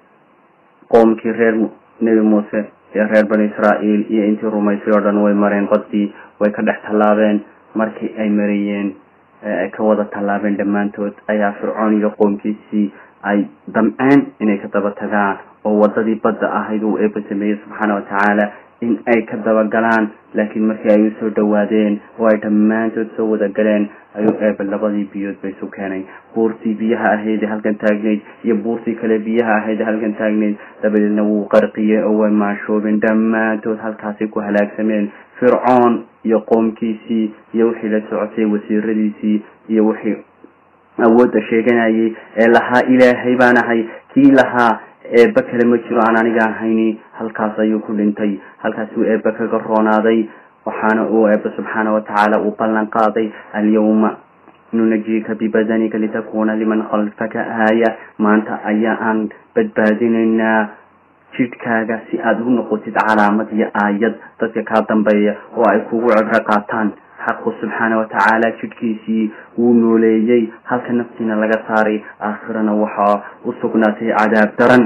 qoomkii reer nebi muuse ee reer bani israa'iil iyo intii rumaysay oo dhan way mareen baddii way ka dhex tallaabeen markii ay marayeen ay ka wada tallaabeen dhammaantood ayaa fircoon iyo qoomkiisii ay damceen inay ka daba tagaan oo waddadii badda ahayd uu eebba sameeyey subxaana watacaala in ay ka dabagalaan laakiin markii ay usoo dhawaadeen oo ay dhammaantood soo wada galeen ayuu eebba labadii biyood ba isu keenay buurtii biyaha ahayd ee halkan taagnayd iyo buurtii kale biyaha ahayd ee halkan taagnayd dabadeedna wuu qarqiyey oo way maashoobeen dhammaantood halkaasay ku halaagsameen fircoon iyo qoomkiisii iyo wixii la socotay wasiiradiisii iyo wixii awoodda sheeganayay ee lahaa ilaahay baan ahay kii lahaa eebba kale ma jiro aan aniga ahayni halkaas ayuu ku dhintay halkaas uu eebba kaga roonaaday waxaana uu eebba subxaana watacaala uu ballan qaaday alyawma nunajiika bibadanika litakuna liman khalfaka aaya maanta ayaa aan badbaadinaynaa jidhkaaga si aada u noqotid calaamad iyo aayad dadka kaa dambeeya oo ay kugu cibro qaataan xaqu subxaana watacaala jidhkiisii wuu nooleeyey halka naftiina laga saaray aakhirana waxaa u sugnaatay cadaab daran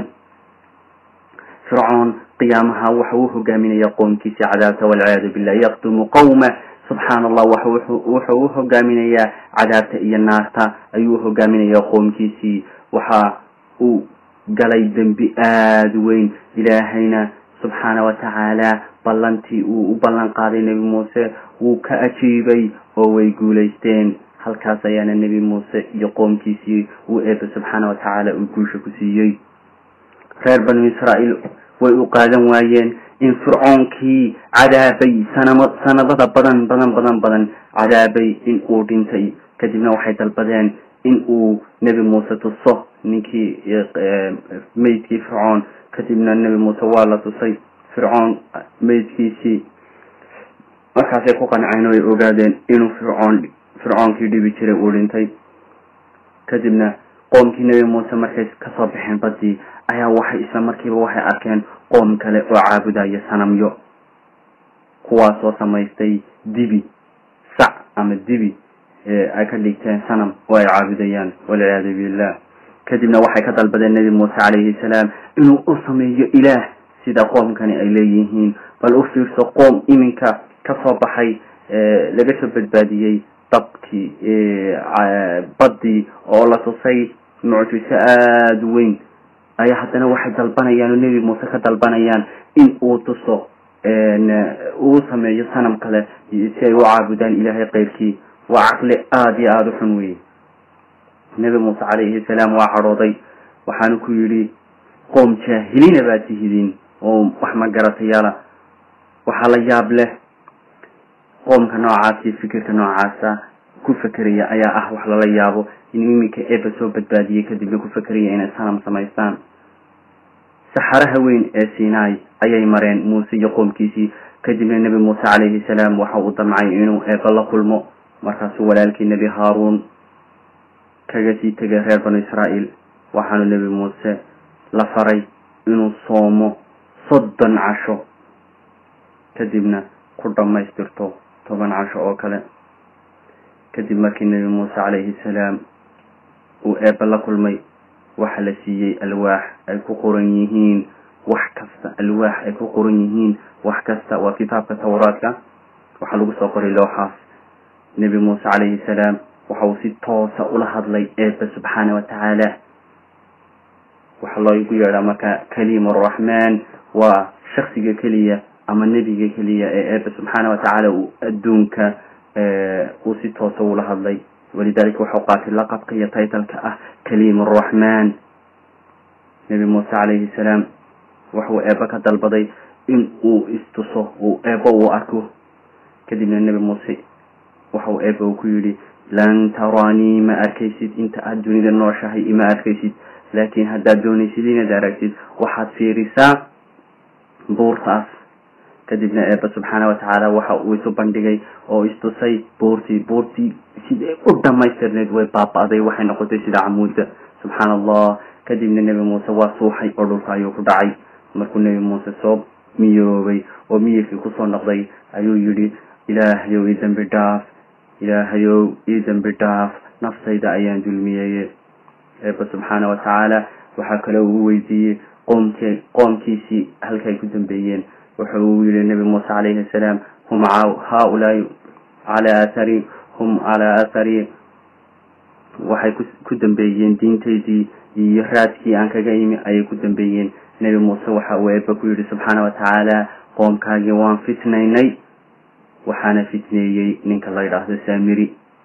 fircoon qiyaamaha waxa uu hogaaminaya qoomkiisii cadaabta walciyaadu billah yaqdumu qawma subxaana allah wuxuu u hogaaminayaa cadaabta iyo naarta ayuu hogaaminayaa qoomkiisii waxa uu galay dembi aada weyn ilaahayna subxaana watacaala ballantii uu u ballan qaaday nebi muuse wuu ka ajiibay oo way guulaysteen halkaas ayaana nebi muuse iyo qoomkiisii uu eebba subxaana watacaala uu guusha ku siiyey reer banu israa'iil way u qaadan waayeen in fircoonkii cadaabay sanamo sanadada badan badan badan badan cadaabay in uu dhintay kadibna waxay dalbadeen in uu nebi muuse tuso ninkii meydkii fircoon kadibna nebi muuse waa la tusay fircoon meydkiisii markaasay ku qanceen oo ay ogaadeen inuu fircoon fircoonkii dhibi jiray uu dhintay kadibna qoomkii nebi muuse markay kasoo baxeen baddii ayaa waxay isla markiiba waxay arkeen qoom kale oo caabudaya sanamyo kuwaasoo samaystay dibi sac ama dibi ay ka dhigteen sanam oo ay caabudayaan walciyaadu billah kadibna waxay ka dalbadeen nebi muuse calayhi salaam inuu u sameeyo ilaah sida qoomkani ay leeyihiin bal u fiirso qoom iminka kasoo baxay laga soo badbaadiyey dabkii baddii oo la tusay mucjiso aada weyn ayaa haddana waxay dalbanayaan oo nebi muuse ka dalbanayaan in uu tuso uu sameeyo sanam kale si ay u caabudaan ilaahay keyrkii waa caqli aada iyo aada u xun weye nebi muuse calayhi salaam waa cadhooday waxaanu ku yidhi qoom jaahiliina baa tihidiin oo wax ma garatayaala waxaa la yaab leh qoomka noocaas iyo fikirka noocaasa ku fekeraya ayaa ah wax lala yaabo in iminka eeba soo badbaadiyey kadibna ku fekeraya inay sanam samaystaan saxaraha weyn ee sinai ayay mareen muuse iyo qoomkiisii kadibna nebi muuse calayhi salaam waxa uu damcay inuu eeba la kulmo markaasuu walaalkii nebi haaruun kaga sii tegay reer banu israa'iil waxaanu nebi muuse la faray inuu soomo soddon casho kadibna ku dhammaystirto toban casho oo kale kadib markii nebi muuse calayhi salaam uu eebba la kulmay waxa la siiyey alwaax ay ku qoran yihiin wax kasta alwaax ay ku qoran yihiin wax kasta waa kitaabka tawraadka waxaa lagu soo qoray looxaas nebi muuse calayhi salaam waxa uu si toosa ula hadlay eebba subxaana wa tacaala waxaa loogu yeedhaa marka kaliim araxmaan waa shaksiga keliya ama nebiga keliya ee eebba subxaana wa tacaala uu adduunka uu si toosa ula hadlay walidalika waxau qaatay laqabka iyo taytalka ah kaliim araxmaan nebi muuse calayhi salaam waxuu eebba ka dalbaday in uu istuso uu eebba uu arko kadibna nebi muuse waxau eebba uu ku yidhi lan taraanii ma arkaysid inta aada dunida nooshahay ima arkaysid laakiin haddaad doonaysid inaad aragtid waxaad fiirisaa buurtaas kadibna eebba subxaana wa tacaala waxa uu isu bandhigay oo istusay buurtii buurtii siday u dhamaystirneyd way baaba-day waxay noqotay sida camuudda subxaana allah kadibna nebi muuse waa suuxay oo dhulka ayuu ku dhacay markuu nebi muuse soo miyoobay oo miyirkii kusoo noqday ayuu yidhi ilaahayow ii dembi dhaaf ilaahayow ii dembi dhaaf naftayda ayaan dulmiyeeye eebba subxaana wa tacaala waxaa kale uu weydiiyey qoomke qoomkiisii halkaay ku dambeeyeen wuxa uu yihi nebi muuse calayhi asalaam hum haaulaai calaa athari hum calaa athari waxay ku dambeeyeen diintaydii iyo raadkii aan kaga imi ayay ku dambeeyeen nebi muuse waxa uu eebba ku yidhi subxaana wa tacaala qoomkaagii waan fitnaynay waxaana fitneeyey ninka la yidhaahdo saamiri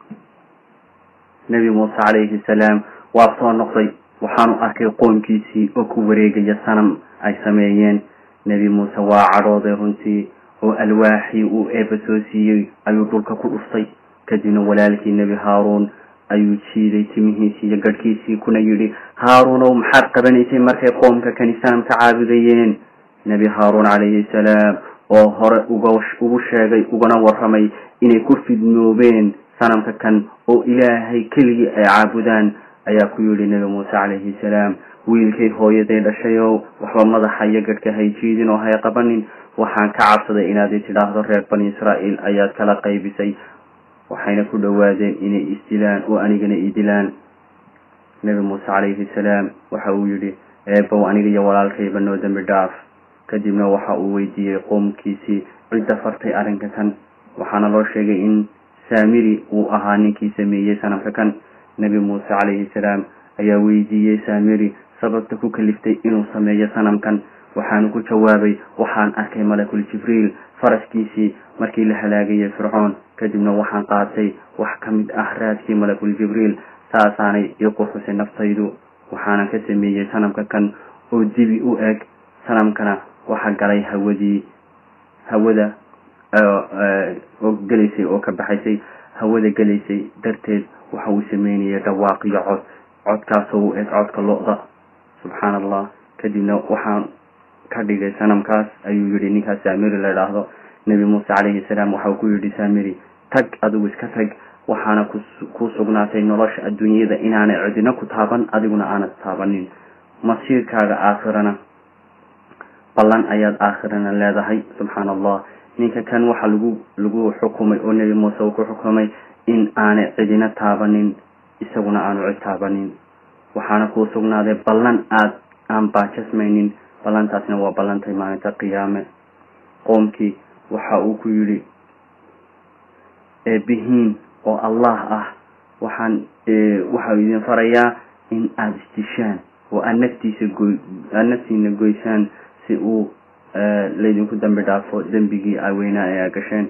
nebi muuse calayhi salaam waa soo noqday waxaanu arkay qoomkiisii oo ku wareegaya sanam ay sameeyeen nebi muuse waa cadhooday runtii oo alwaaxii uu eebba soo siiyey ayuu dhulka ku dhuftay kadibna walaalkii nebi haaruun ayuu jiiday timihiisii iyo garhkiisii kuna yidhi haaruunow maxaad qabanaysay markay qoomka kani sanam ka caabudayeen nebi haaruun calayhi salaam oo hore uga ugu sheegay ugana warramay inay ku fidnoobeen sanamka kan oo ilaahay keligii ay caabudaan ayaa ku yidhi nebi muuse calayhi salaam wiilkay hooyaday dhashayow waxba madaxa iyo gadhka hay jiidin oo hay qabanin waxaan ka cabsaday inaad i tidhaahdo reer bani israa'iil ayaad kala qaybisay waxayna ku dhowaadeen inay isdilaan oo anigana i dilaan nebi muuse calayhi salaam waxa uu yidhi eebow aniga iyo walaalkayba noo dembi dhaaf kadibna waxa uu weydiiyey qoomkiisii cidda fartay arrinka kan waxaana loo sheegay in saamiri uu ahaa ninkii sameeyey sanamka kan nebi muuse calayhi salaam ayaa weydiiyey saamiri sababta ku kaliftay inuu sameeyo sanamkan waxaanu ku jawaabay waxaan arkay malakul jibriil faraskiisii markii la halaagayay fircoon kadibna waxaan qaatay wax ka mid ah raadkii malakul jibriil saasaanay ii qurxusay naftaydu waxaanan ka sameeyey sanamka kan oo dibi u eg sanamkana waxa galay hawadii hawada oo gelaysay oo ka baxaysay hawada gelaysay darteed waxa uu sameynayay dhawaaq iyo cod codkaasoo u eg codka lo-da subxaana allah kadibna waxaan ka dhigay sanamkaas ayuu yihi ninkaas saamiri la idhaahdo nebi muuse calayhi salaam waxa uu ku yidhi saamiri tag adigu iska tag waxaana ku sugnaatay nolosha adduunyada inaanay cidina ku taaban adiguna aanad taabanin masiirkaaga aakhirana ballan ayaad aakhirana leedahay subxaana allah ninka kan waxa lagu lagu xukumay oo nebi muuse uu ku xukumay in aanay cidina taabanin isaguna aanu cid taabanin waxaana kuu sugnaaday ballan aad aan baajasmaynin ballantaasna waa ballantay maalinta qiyaame qoomkii waxa uu ku yidhi eebihiin oo allah ah waxaan waxau idin farayaa in aada isdishaan oo aad naftiisa goy aada naftiina goysaan si uu laydinku dambi dhaafo dembigii aweynaa ee aa gasheen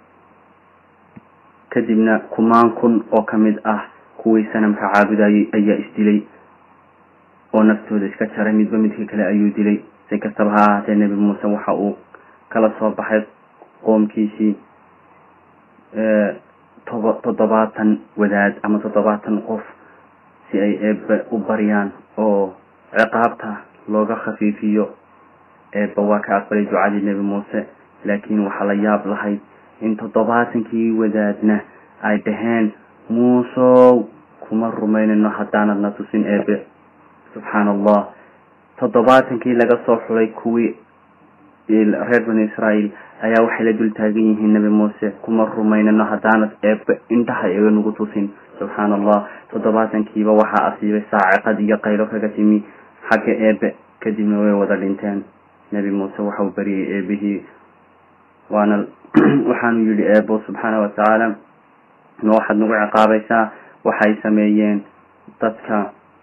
kadibna kumaan kun oo ka mid ah kuwii sanamka caabudayay ayaa isdilay oo naftooda iska jaray midba midka kale ayuu dilay si kastaba ha ahaatee nebi muuse waxa uu kala soo baxay qoomkiisii toba toddobaatan wadaad ama toddobaatan qof si ay eebbe u baryaan oo ciqaabta looga khafiifiyo eebba waa ka aqbalay ducadii nebi muuse laakiin waxaa la yaab lahayd in toddobaatankii wadaadna ay dhaheen muusow kuma rumaynayno haddaanad na tusin eebe subxaana allah toddobaatankii laga soo xulay kuwii reer bani israael ayaa waxay la dul taagan yihiin nebi muuse kuma rumaynano haddaanad eebe indhaha iga nagu tusin subxaana allah toddobaatankiiba waxaa asiibay saaciqad iyo qaylo kaga timi xagga eebe kadibna way wada dhinteen nebi muuse waxau bariyey eebihii waana waxaanu yidhi eebo subxaana watacaala ma waxaad nagu ciqaabaysaa waxay sameeyeen dadka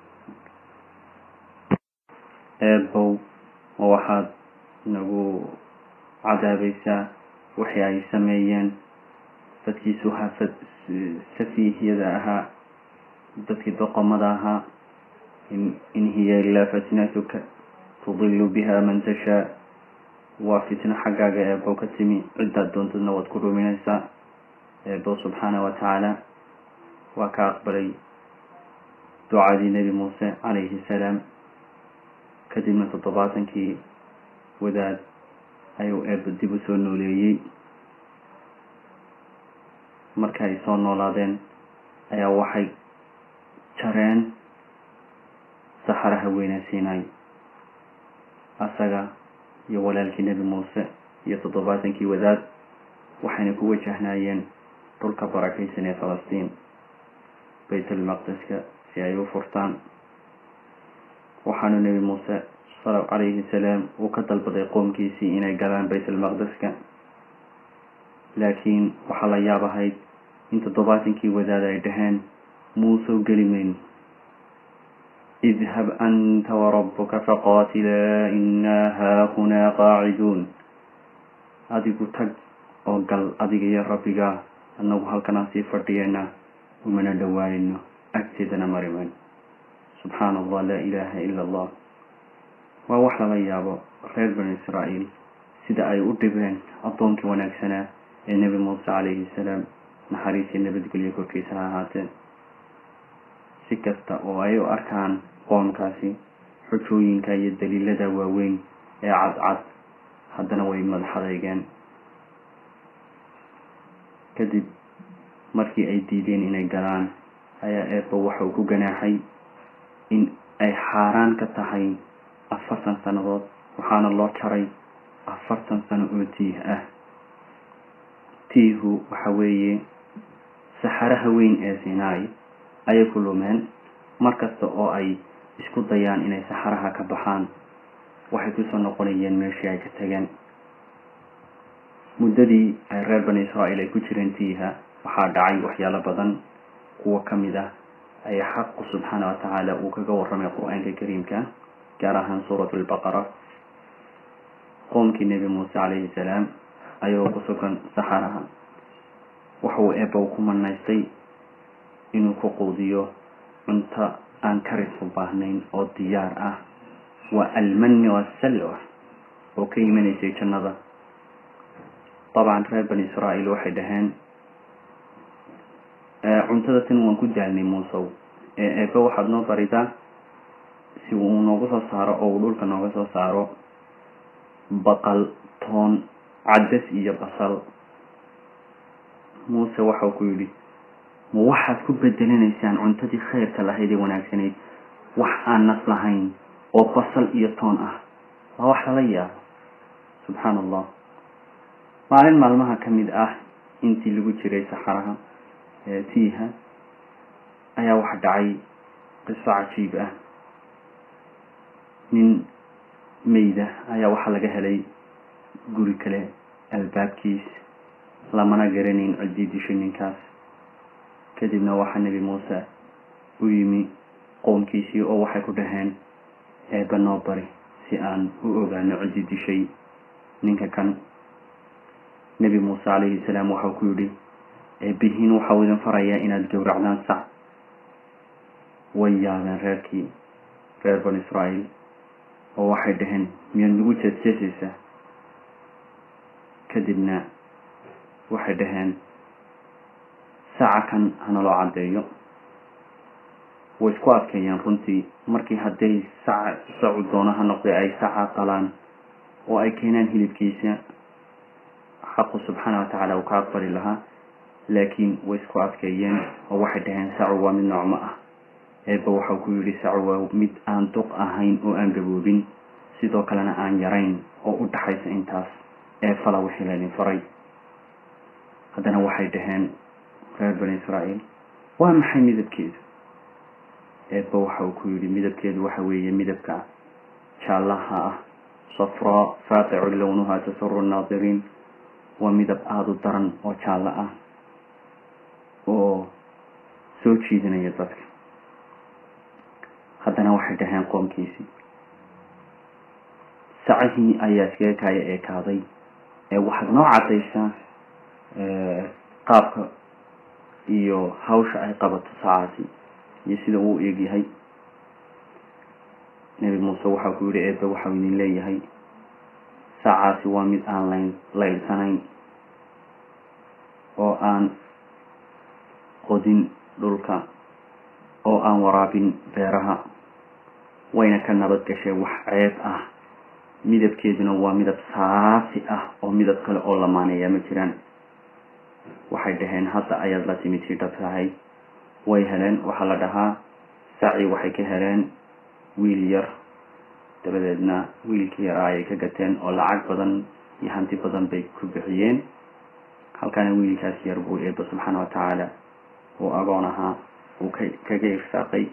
eebow ma waxaad nagu cadaabaysaa wixii ay sameeyeen dadkii suhafad safiihyada ahaa dadkii doqomada ahaa in hiya ilaa fitnatuka tudilu biha man tashaa waa fitno xaggaaga eebow ka timi ciddaad doontadna waad ku ruminaysaa eebow subxaana wa tacaala waa ka aqbalay ducadii nebi muuse calayhi salaam kadibna toddobaatankii wadaad ayuu eebba dib u soo nooleeyey marka ay soo noolaadeen ayaa waxay jareen saxaraha weynaysiinay asaga iyo walaalkii nebi muuse iyo toddobaatankii wadaad waxayna ku wajahnaayeen dhulka barakaysan ee falastiin baytulmaqdeska si ay u furtaan waxaanu nebi muuse calayhi salaam uu ka dalbaday qoomkiisii inay galaan baytulmaqdeska laakiin waxaa la yaab ahayd in toddobaatankii wadaad ay dhaheen muusoo geli mayno idhab anta warabuka faqaatilaa innaa haahunaa qaaciduun adigu tag oo gal adiga iyo rabbigaa annagu halkanaan sii fadhiyeena umana dhowaanayno agteedana mari mayno subxaana allah laa ilaaha ila allah waa wax lala yaabo reer bani israa'iil sida ay u dhibeen addoonkii wanaagsanaa ee nebi muuse calayhi salaam naxariisii nabadgelyo korkiisa ha ahaatee si kasta oo ay u arkaan qoomkaasi xujooyinka iyo daliilada waaweyn ee cadcad haddana way madaxadeygeen kadib markii ay diideen inay galaan ayaa eebba waxa uu ku ganaaxay in ay xaaraan ka tahay afartan sannadood waxaana loo jaray afartan sano oo tiih ah tiihu waxa weeye saxaraha weyn ee sinai ayay ku lumeen mar kasta oo ay isku dayaan inay saxaraha ka baxaan waxay kusoo noqonayeen meeshii ay ka tageen muddadii ay reer bani israa'iil ay ku jireen tiiha waxaa dhacay waxyaalo badan kuwa ka mid ah ayaa xaqu subxaana wa tacaala uu kaga warramay qur-aanka kariimka gaar ahaan suuratu lbaqara qoomkii nebi muuse calayhi salaam ayagoo ku sugan saxaraha waxauu eebbow ku manaystay inuu ku quudiyo cunto aan karis u baahnayn oo diyaar ah waa almani wasalwa oo ka imanaysay jannada dabcan reer bani israa'iil waxay dhaheen cuntada tan waan ku daalnay muusow ee eebbe waxaad noo baridaa si uu nooga soo saaro oo uu dhulka nooga soo saaro baqal toon caddas iyo basal muuse waxau ku yidhi ma waxaad ku bedelinaysaan cuntadii khayrka lahayd ee wanaagsanayd wax aan nas lahayn oo basal iyo toon ah waa wax lala yaabo subxaana allah maalin maalmaha ka mid ah intii lagu jiray saxaraha tiiha ayaa wax dhacay qiso cajiib ah nin meyda ayaa waxaa laga helay guri kale albaabkiis lamana garanayn ciddii dishay ninkaas kadibna waxaa nebi muuse u yimi qoomkiisii oo waxay ku dhaheen eebba noo bari si aan u ogaano ciddii dishay ninka kan nebi muuse calayhi salaam waxau ku yidhi eebbihiin waxau idin farayaa inaad gowracdaan sac way yaabeen reerkii reer bani israa'iil oo waxay dhaheen miyaad nagu jeesjeesaysaa kadibna waxay dhaheen saca kan hanaloo caddeeyo way isku adkeeyeen runtii markii hadday saca sacu doono ha noqday ay saca qalaan oo ay keenaan hilibkiisa xaqu subxaana wa tacaala uu ka aqbali lahaa laakiin way isku adkeeyeen oo waxay dhaheen sacu waa mid noocmo ah eeba waxau ku yidhi sacu waa mid aan duq ahayn oo aan gaboobin sidoo kalena aan yarayn oo u dhaxaysa intaas ee fala wixii laydin faray haddana waxay dhaheen reer bani israa'iil waa maxay midabkeedu eeba waxa uu ku yidhi midabkeedu waxa weeye midabka jaallaha ah safraa faaqicu lownuha tasuru nnaadiriin waa midab aada u daran oo jaallo ah oo soo jiidanaya dadka haddana waxay dhaheen qoomkiisii sacihii ayaa iskaga kaaya eekaaday ee waxaad noo caddaysaa qaabka iyo hawsha ay qabato sacaasi iyo sida uu eegyahay nebi muuse waxau ku yidhi eebe waxau idin leeyahay sacaasi waa mid aan layn laydsanayn oo aan qodin dhulka oo aan waraabin beeraha wayna ka nabad gashay wax ceeb ah midabkeeduna waa midab saafi ah oo midab kale oo lamaaneeya ma jiraan waxay dhaheen hadda ayaad la timid si dhab tahay way heleen waxaa la dhahaa saci waxay ka heleen wiil yar dabadeedna wiilkii yaraa ayay ka gateen oo lacag badan iyo hanti badan bay ku bixiyeen halkaana wiilkaas yar buu eeba subxaana wa tacaala uu agoon ahaa uu ka kaga irsaaqay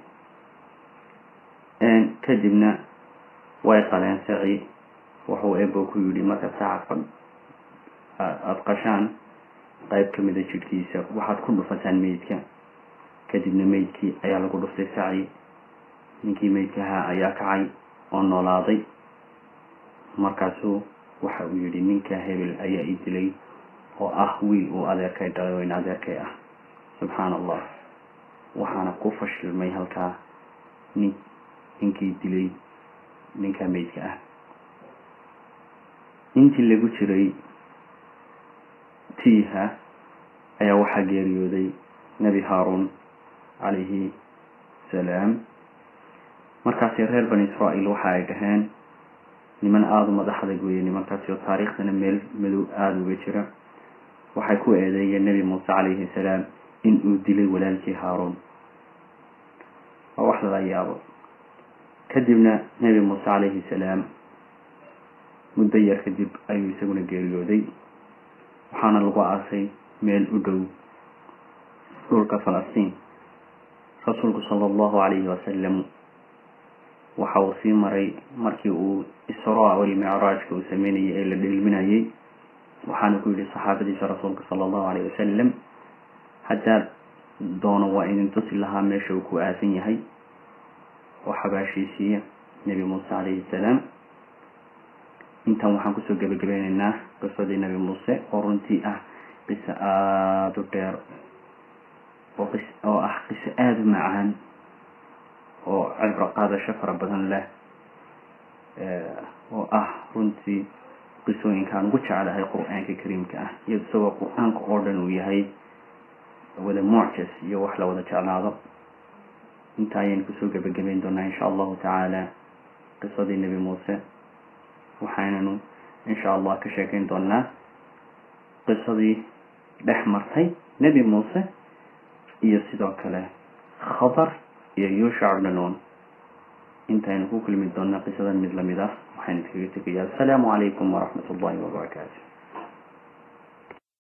kadibna way qaleen saci wuxuu eebo ku yidhi marka saca aada qashaan qayb ka mida jidhkiisa waxaad ku dhufataan meydka kadibna meydkii ayaa lagu dhuftay saci ninkii meydkahaa ayaa kacay oo noolaaday markaasuu waxa uu yidhi ninka hebel ayaa ii dilay oo ah wiil uu adeerkay dhalay oo in adeerkay ah subxaana allah waxaana ku fashilmay halkaa nin ninkii dilay ninka meydka ah intii lagu jiray tiiha ayaa waxaa geeriyooday nebi haaruun calayhi salaam markaasi reer bani israa'iil waxa ay dhaheen niman aada u madax adag weeye nimankaasi oo taariikhdana meel madow aada uga jira waxay ku eedeeyeen nebi muuse calayhi salaam in uu dilay walaalkii haaruun waa wax lala yaabo kadibna nebi muuse calayhi salaam muddo yar kadib ayuu isaguna geeriyooday waxaana lagu aasay meel u dhow dhulka falastiin rasuulku sala allahu calayhi wasalam waxa uu sii maray markii uu israa walmicraajka uu sameynayay ee la dheelminayay waxaana ku yidhi saxaabadiisa rasuulka sala allahu calayhi wasalam haddaad doono waa idin tusi lahaa meesha uu ku aasan yahay oo xabaashiisiiya nebi muuse calayhi salaam intan waxaan kusoo gebagabeyneynaa qisadii nebi muuse oo runtii ah qiso aada u dheer oo qis oo ah qiso aada u macaan oo cibro qaadasho fara badan leh oo ah runtii qisooyinkaan ugu jeclahay qur-aanka kariimka ah iyo isagoo qur-aanka oo dhan uu yahay wada mucjas iyo wax la wada jeclaado inta ayaynu kusoo gebagabeyn doonaa insha allahu tacaala qisadii nebi muuse waxaynanu insha allah ka sheekeyn doonaa qisadii dhex martay nebi muuse iyo sidoo kale khatar iyo yuushac bnanuun intaynu ku kulmi doonaa qisadan mid lamid ah waxaynu iskaga tegayaa assalaamu calaykum waraxmat ullahi wabarakaatu